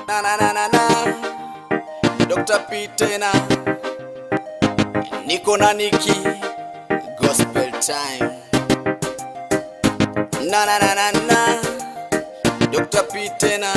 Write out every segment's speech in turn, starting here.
Na na na na na. Dr. P tena. Niko na Niki. Gospel time. Na na na na na. Dr. P tena.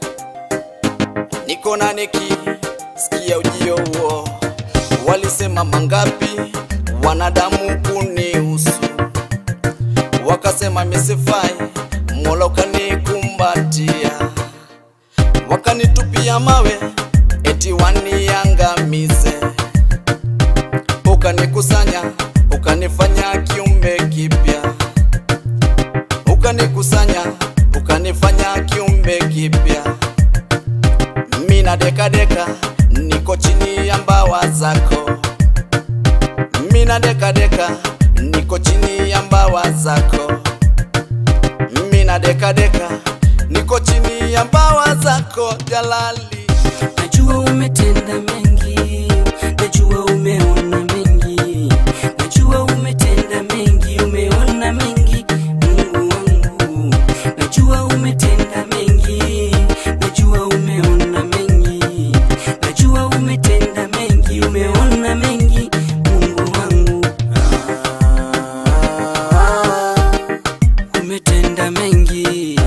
Niko na Niki. Sikia ujio huo. Walisema mangapi wanadamu kunihusu, wakasema misifai, Mola ukanikumbatia, wakanitupia mawe eti waniangamize, ukanikusanya ukanifanya kiumbe kipya, ukanikusanya ukanifanya kiumbe kipya. Mina deka deka niko chini ya mbawa zako, mina deka deka niko chini ya mbawa zako, mina deka deka niko chini ya mbawa zako Jalali. Najua umetenda mengi, najua umeona mengi, najua umetenda mengi, umeona mengi, Mungu wangu. Najua umetenda mengi, najua umeona mengi, najua umetenda mengi, umeona mengi, Mungu wangu. Umetenda mengi.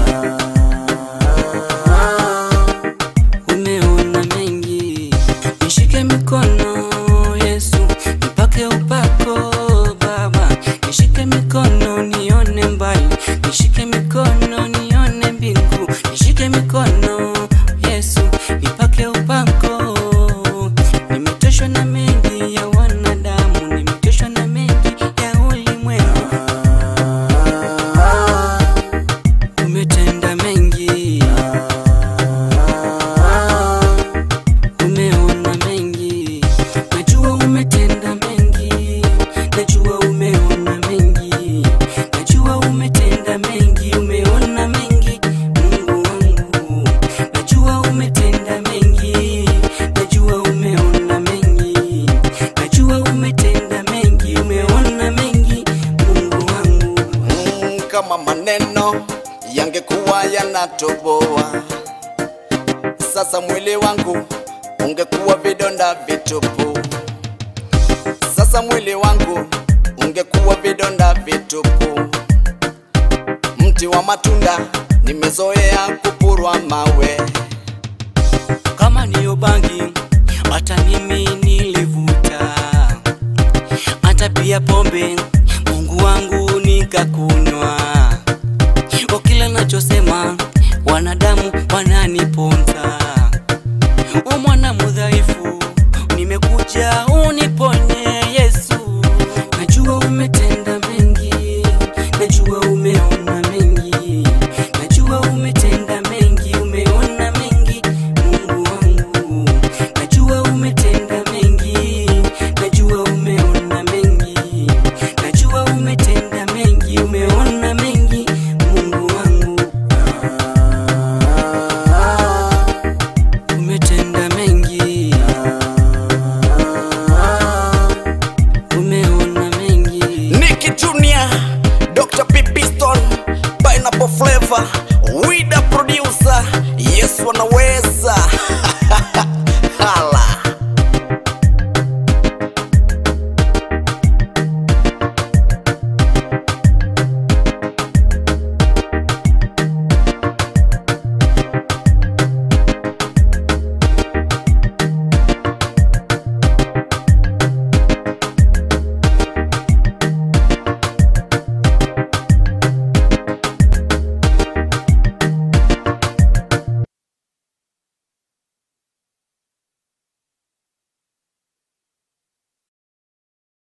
umeona mengi, nishike mikono Yesu, nipake upako Baba, nishike mikono nione mbali, nishike mikono nione mbingu, nishike mikono Yesu, nipake upako. Nimechoshwa na mengi ya wanadamu, nimechoshwa na mengi ya ulimwengu. Umetenda mengi umeona mengi, najua umetenda mengi, najua umeona mengi, najua umetenda mengi, umeona mengi, Mungu wangu, najua umetenda mengi, najua umeona mengi, najua umetenda mengi, umeona mengi, Mungu wangu. Mm, kama maneno yangekuwa yanatoboa, sasa mwili wangu ungekuwa vidonda vitupu. Sasa mwili wangu ungekuwa vidonda vitupu. Mti wa matunda nimezoea kupurwa mawe. kama niyo bangi, hata mimi nilivuta, hata pia pombe, Mungu wangu nikakunywa. Kwa kila nachosema, wanadamu wananiponza. O mwana mudhaifu, nimekuja uniponye Yesu. Najua umetenda mengi, najua umeona mengi, najua umetenda mengi, umeona mengi, Mungu wangu. Najua umetenda mengi, najua umeona mengi, najua umetenda mengi, umeona mengi, Mungu wangu. Umetenda mengi, umeona mengi. Nicky Junior, Dr. P Piston, Pineapple Flavor, Wida Producer, Yes Wanawe